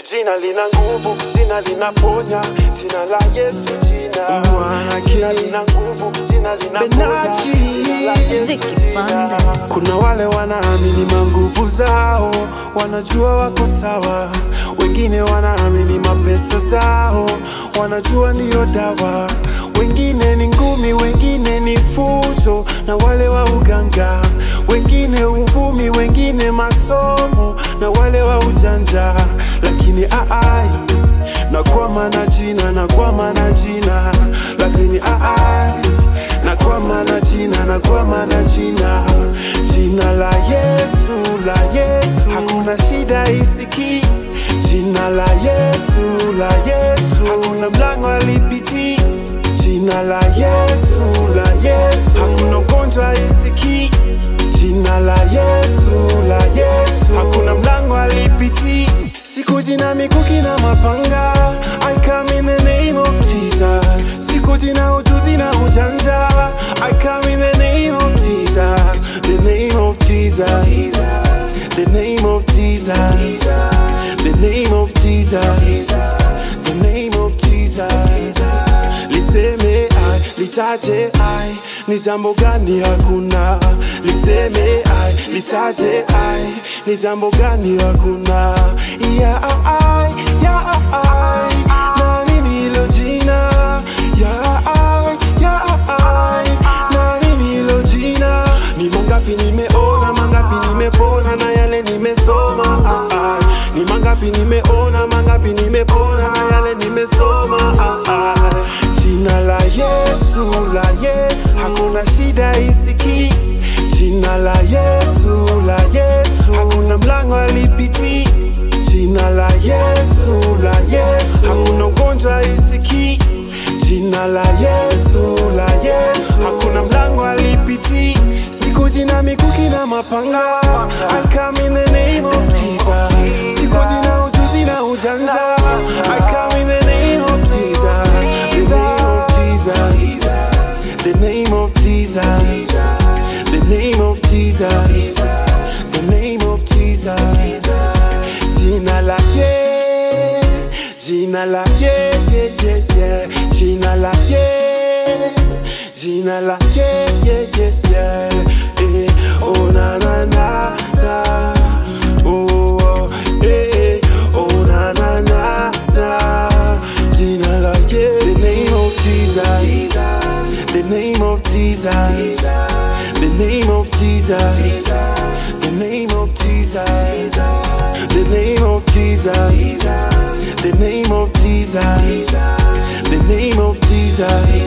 Jina lina nguvu, jina linaponya, jina la Yesu jina. Mwana Jina King. lina nguvu, jina linaponya, Benachi. jina la Yesu Vicky jina. Bandes. Kuna wale wanaamini manguvu zao, wanajua wako sawa. Wengine wanaamini mapesa zao, wanajua ndiyo dawa. Wengine ni ngumi, wengine ni fujo na wale wa uganga. Wengine uvumi, wengine masomo na wale wa ujanja. Lakini aai nakwama na jina, nakwama na jina, lakini aai nakwama na jina, nakwama na jina, jina la Yesu, la Yesu, hakuna shida isiki, jina la Yesu, la Yesu, hakuna mlango alipiti, jina la Yesu, la Yesu, hakuna ugonjwa isiki, jina la Yesu, la Yesu, hakuna mlango alipiti, sikuji na mikuki na mapanga, I come in the name of Jesus, sikuji na ujuzi na ujanja, I come in the name of Jesus, the name of Jesus, the name of Jesus, the name of Jesus, the name of Jesus, liseme ai, litaje ai, ni jambo gani hakuna, liseme ai, litaje ai, ni jambo gani hakuna, ya ai, ya ai, nani nilo jina, ya ai, ya ai, nani nilo jina, ni mangapi nimeona, mangapi nimepona na yale nimesoma, ah, ah. ni mangapi nimeona, mangapi nimepona na yale nimesoma, ah, ah. jina la Yesu, la Yesu, hakuna shida isiki, jina la Yesu, la Yesu, hakuna mlango alipiti, jina la Yesu, la Yesu, hakuna ugonjwa isiki, jina la Yesu, la Yesu, hakuna mlango alipiti, sikuji na mikuki na mapanga, I come in the name of Jesus, sikuji na ujuzi na ujanja, I come in the name of Jesus, the name of Jesus, the name of Jesus, the name of Jesus, the name of Jesus, jina la ye, jina la ye, ye, ye, ye, jina la ye, jina la ye, ye, ye, ye, eh, oh na na na na, oh, oh eh, eh, oh na na na na, jina la ye, the name of Jesus, the name of Jesus, the name of Jesus, the name of Jesus, the name of Jesus, the name of Jesus, the name of Jesus.